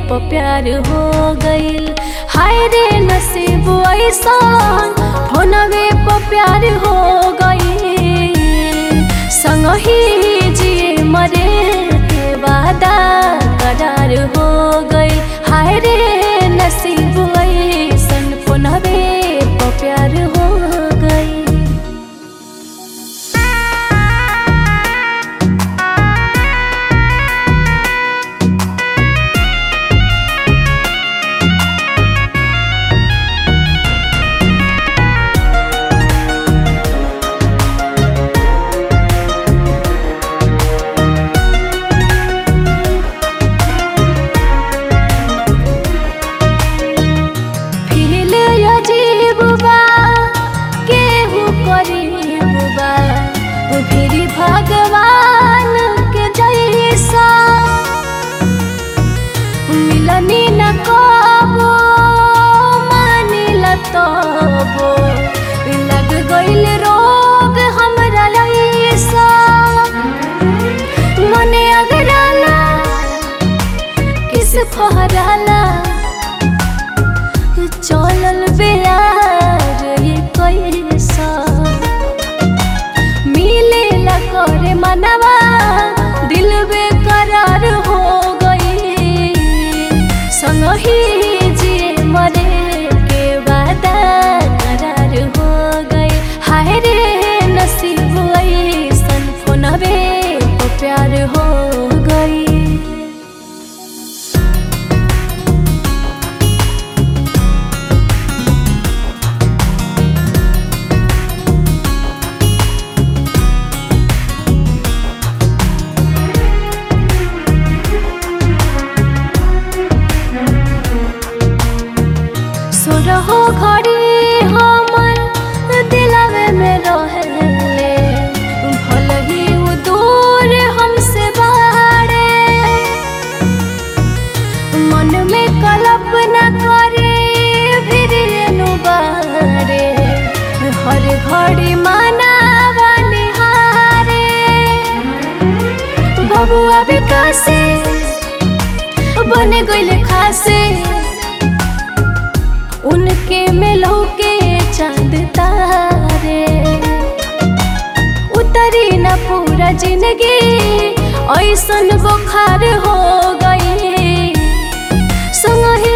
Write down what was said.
प प्यार हो गइल हाय रे नसीब ऐसन फोनवे प प्यार हो गइल संगही जिए मरे के वादा करार हो गइल हाय रे नसीब ऐसन फोनवे प प्यार हो गइल फील अजीब बा केहू करीब बा फिर भगवान के जैसा मिलनी न कबो मानिल तबो लग गइल रोग हमरा ऐसा मने अगराला किस फहराला चलल बेयार ये कैसा मिले ला करे मनवा दिल बेकरार हो गई संगही जे मरे के वादा करार हो गई हाय रे नसीब ऐसन फोनवे को प्यार हो गई सुरहो घड़ी हमर दिलवे में रहले भल ही उ दूर हमसे बाड़े मन में कल्पना करे फिर एनु बारे हर घड़ी मानावा निहारे बबुआ विकासे बने गइले खासे उनके मिलो के चांद तारे उतरी न पूरा जिंदगी ऐसन बुखार हो गई संग